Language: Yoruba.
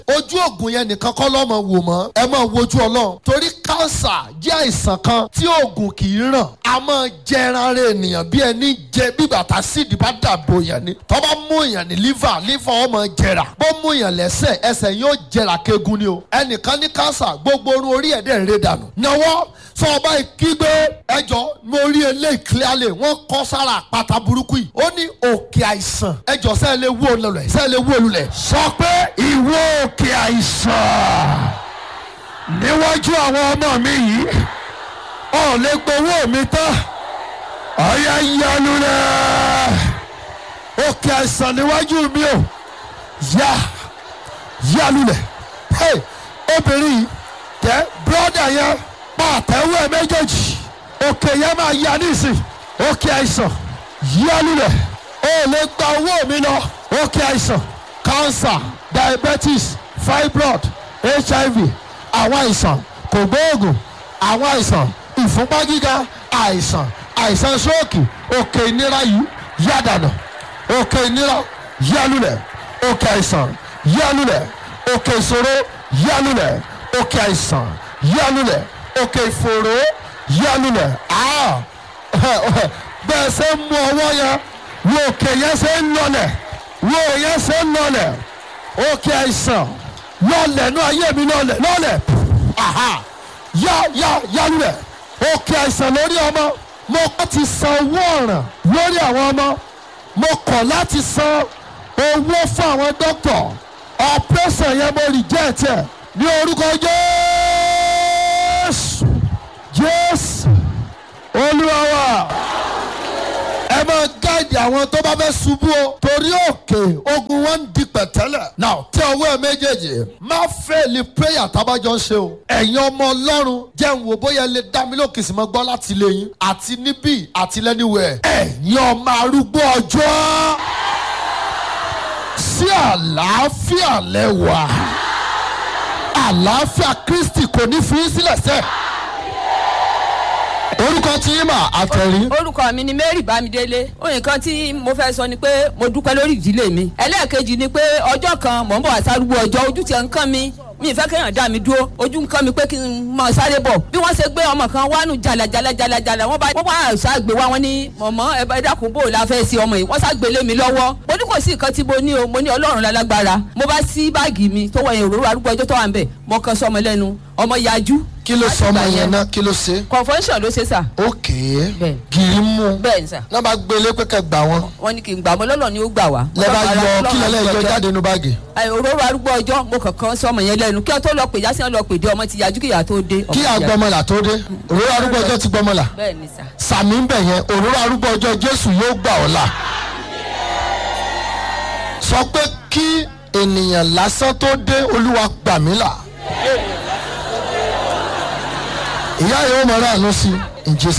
ojú oògùn yẹn nìkan kọ́ lọ́mọ wò mọ́ ẹ máa wojú ọlọ́run torí kánsà jẹ́ àìsàn kan tí oògùn kì í ràn a máa jẹran ara ènìyàn bí ẹni jẹ bí bàtà síìdì bá dàbò yẹn ni tó bá mú èèyàn ní liver liver ọmọ jẹrà bó mú èèyàn lẹ́sẹ̀ ẹsẹ̀ yóò jẹrà kegun ni o ẹnìkan ní kánsà gbogbo orun orí ẹ̀dẹ̀ ń ré dànù náwó sọ ọba ìkígbe ẹjọ́ mo rí eléyìí clearly wọ́n kọ́ sára àpáta burúkú yìí ó ní òkè àìsàn ẹjọ́ sẹ́ẹ̀ lè wó olùlẹ̀ sẹ́ẹ̀ lè wó olùlẹ̀ sọ pé ìwọ òkè àìsàn níwájú àwọn ọmọ mi yìí ọ̀ lè gbowó mi tán ọ̀yá yanu rẹ̀ òkè àìsàn níwájú mi o yá yanu rẹ̀ hey obìnrin yìí tẹ bírọ́dà yẹn pa àtẹ̀wé ẹ̀ méjèèjì òkè yẹn máa yá nísìn òkè àìsàn yanu rẹ̀ o lè gba owó mi lọ òkè àìsàn cancer diabetes fibroid hiv àwọn àìsàn kògbóògùn àwọn àìsàn ìfúnpá gíga àìsàn àìsàn stroke òkè ìnira yìí yádànà òkè ìnira yálùlẹ̀ òkè àìsàn yálùlẹ̀ òkè ìṣòro yálùlẹ̀ òkè àìsàn yálùlẹ̀ òkè ìfòró yálùlẹ̀ ah bẹ́ẹ̀ ṣe ń mú ọwọ́ yẹn wo òkè yẹn ṣe ń lọlẹ̀ wo yẹn ṣe ń lọlẹ̀ òkè àìsàn lọlẹ̀ nú ayé mi lọlẹ̀ lọlẹ̀ aha yá yá yálùlẹ̀ òkè àìsàn lórí ọmọ mo kọ́ ti san owó ọ̀ràn lórí àwọn ọmọ mo kọ̀ láti san owó fún àwọn dókítà ọ̀pẹ́sàn yẹn mo reject ẹ̀ ní orúkọ jésù jésù olúwa wa ẹ máa gáàdì àwọn tó bá fẹ́ ṣubú o torí òkè ogun wọn ń di pẹ̀tẹ́lẹ̀. now tí ọwọ́ ẹ méjèèjì má fẹ́ẹ̀lì prayer tábàjọ́ ṣe o. ẹ̀yin ọmọ ọlọ́run jẹ́ ń wò bóyá lè dá mi lókè sí mọ́ gbọ́ láti ilé yín àti níbí àti lẹ́niwẹ̀. ẹ̀yin ọmọ arúgbó ọjọ́ sí àlàáfíà lẹ́wà àlàáfíà kristi kò ní fi í sílẹ̀ sẹ́ẹ̀ orúkọ tí yín mà àtẹ̀rí. orúkọ mi ni mary bámidélé nǹkan tí mo fẹ́ sọ ni pé mo dúpẹ́ lórí ìdílé mi ẹlẹ́ẹ̀kejì ni pé ọjọ́ kan mò ń bọ̀ àsárúgbó ọjọ́ ojú tiẹ̀ ń kán mi mi ìfẹ́ kéèyàn dá mi dúró ojú ń kán mi pé kí n mọ sáré bọ̀ bí wọ́n ṣe gbé ọmọ kan wánu jalajala jalajala wọ́n bá wọ́n bá ṣàgbé wa wọ́n ní mọ̀mọ́ ẹ dákun bò la fẹ́ sí ọmọ yìí wọ́n ṣàgbé lé mi lọ́wọ́ mo ní kò sí nǹkan tí mo ní o mo ní ọlọ́run lálágbára mo bá sí báàgì mi tó wọ yẹn òróró arúgbó ọjọ́ tó wà ń bẹ̀ mo kan sọmọ lẹ́nu ọmọ yajú. kí ló sọ ọmọ yẹn náà kí ló ṣe. convention ló ṣe sà. ókè Bẹ́ẹ̀. gírí mú bẹ́ẹ̀ ni sà náà bá gbé ilé pẹ́kẹ́ gbà wọ́n wọ́n ní kí n gbà mọ́ lọ́lọ́ ni ó gbà wá. lẹ́ bá yọ kí lẹ́lẹ́ yọ Ọlọ́run jáde nínú báàgì. Ẹ, òróró arúgbó ọjọ́ mo kàn sọ ọmọ yẹn lẹ́nu kí ọ tó lọ pè jásí ọ lọ pè dé ọmọ ti yajú kí ìyá tó dé. ọmọ kí ti yá. àgbọmọlà tó dé òróró arúgbó ọjọ́ ti gbọmọlà bẹ́ẹ̀ ni sà. sàmì ń bẹ̀ yẹn òróró arúgbó ọjọ́ jésù yóò gbà ọ́ là. sọ pé kí ènìyàn lásán tó dé olúwa gbà mí là. ìyá yìí ó mọ aráàlú sí in Jesus